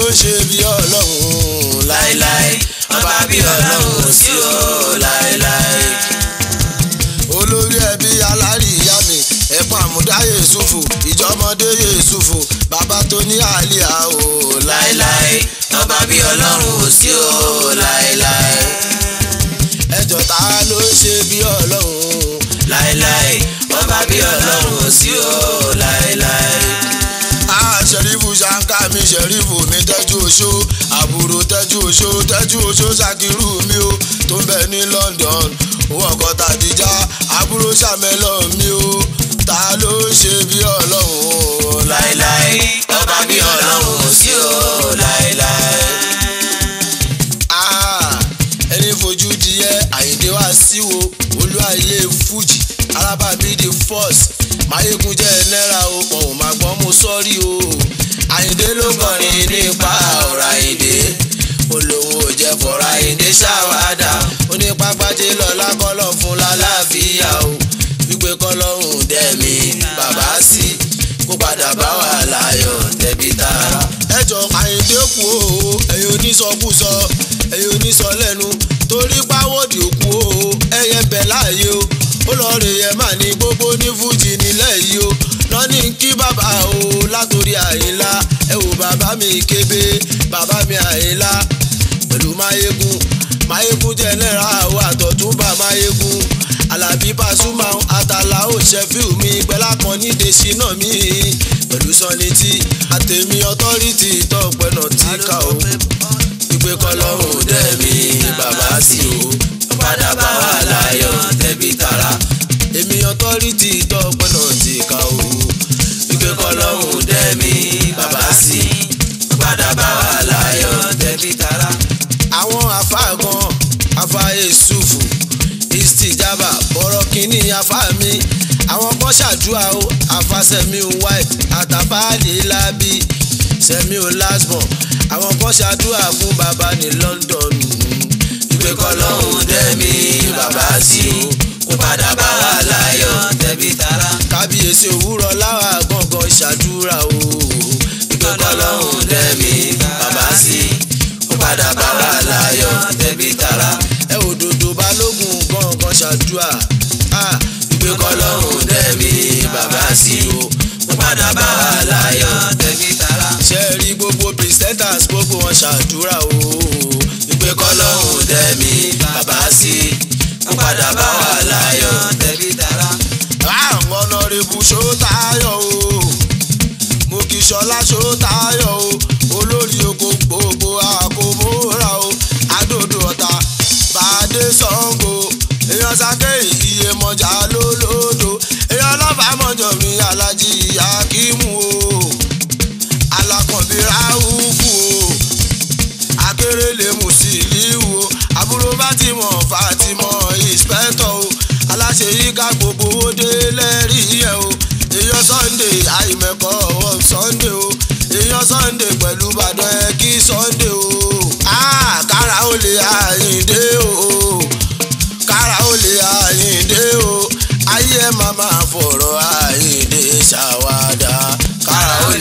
ṣe bí ọlọ́run láéláé ọba bí ọlọ́run ò sí o láéláé. olórí ẹbí alárìíyá mi ẹ̀pọ̀n àmúdá yéṣùfù ìjọmọdé yéṣùfù bàbá tó ní àlìyá o láéláé ọba bí ọlọ́run ò sí o láéláé. ẹjọ́ ta ló ṣe bí ọlọ́run láéláé ọba bí ọlọ́run ò sí o láéláé. Ah, ṣẹ̀rífù ṣáńká mi ṣẹ̀rífù mi tẹ́jú oṣó àbúrò tẹ́jú oṣó tẹ́jú oṣó ṣàkírù mi o tó ń bẹ ní London owó ọkọ̀ tàdíjà àbúrò ṣàmẹ́lọ̀ mi o ta ló ṣe bí ọlọ́run láéláé ọba bí ọlọ́run ò sí o láéláé. Ah, ẹni fojú díẹ̀ àyíndé wá síwo olúwayé fújì alábàbí the first máyégún jẹ́ náírà o wọn ò máa gbọ́ mo sọ́rí o àyíndé ló kọrin nípa ọ̀rọ̀ àyíndé olówó jẹ́ fọ̀rọ̀ àyíndé ṣàwádà onípápájé lọ́lá kọ́lọ̀ fún lálàáfíà o wípé kọ́lọ́hún dẹ́mi bàbá sí kó padà bá wà láyọ̀ tẹ̀bí tara. ẹjọ́ àyíndé kú o ẹ̀yin onísọkúsọ ẹ̀yin onísọ lẹ́nu torí páwọ́dì òkú o ẹ̀yẹ bẹ̀ láàyè o ó lọ rè yẹ mà ní gbogbo ní fújì nílẹ̀ yìí o lọ́ní kí bàbá o látòrí àyínlá ẹ wò bàbá mi kébé bàbá mi àyínlá pẹ̀lú máyégún máyégún jẹ́ náírà o àtọ̀túnbà máyégún alábí pasuma àtàlà ó ṣẹ́fíù mi pẹ̀lá kan ní dèṣí náà mi pẹ̀lú sọ́nitì àtẹ̀mí ọtọ́rìtì tọ́pẹ́ náà tí ká o ìpè kọlọ́hún dẹ́mi bàbá sí o padà bá wà láyọ̀ tẹ̀bí tara. èmi ọtọ́rìtì tọ́pẹ́ náà tí ká o ìpè kọlọ́hún dẹ́mi bàbá sí padà bá wà láyọ̀ tẹ̀bí tara. àwọn afa kan afa yusufu istijaba bọ̀rọ̀ kínní afa mi àwọn kan ṣàdúrà o afa sẹ́miu white àtàbáàlì lábí sẹ́miu lasbon àwọn kan ṣàdúrà fún bàbá ní London ìpè kọlọ́hún dẹ́mi bàbá sí kó padà bá wà láyọ̀ tẹ̀bí tara. kábíyèsí òwúrọ̀ láwà gangan ṣàdúrà o ìpè kọlọ́hún dẹ́mi bàbá sí kó padà bá wà láyọ̀ tẹ̀bí tara. ẹ òdòdó balógun gangan ṣàdúrà ah, ìpè kọlọ́hún dẹ́mi bàbá sí kó padà bá wà láyọ̀ tẹ̀bí tara. ṣe rí gbogbo presenters gbogbo wọn ṣàdúrà o ìpè kọlọ́hún dẹ́mi bàbá sí kó padà bá wà láyọ̀ tẹ̀bí tara. àwọn ọ̀nàrẹ́bù ṣótáyọ̀ o mo kì í ṣọlá ṣótáyọ̀ o olórí oko gbogbo àkómọ́ra o adòdò ọ̀tá bàdé sango èèyàn sáké iye mọ̀já lólódò èèyàn lọ́fà mọ̀jọ̀ mi alájí akímù o alákànbí ráhùfù o akérèlé musiliu o àbúrò fatimọ fatimọ ìspẹ́tọ̀ o aláṣẹ yíká gbogbo owó dé lẹ́rìí ẹ̀ o èèyàn sunday àìmẹ̀kọ́ ọ̀ sunday o èèyàn sunday pẹ̀lú ìbàdàn ẹ̀ kí sunday o ah kára ó lè àyíǹde o kára ó lè àyíǹde o ayé ẹ̀ máa máa fọ̀rọ̀ àyíǹde ṣàwádà kára ó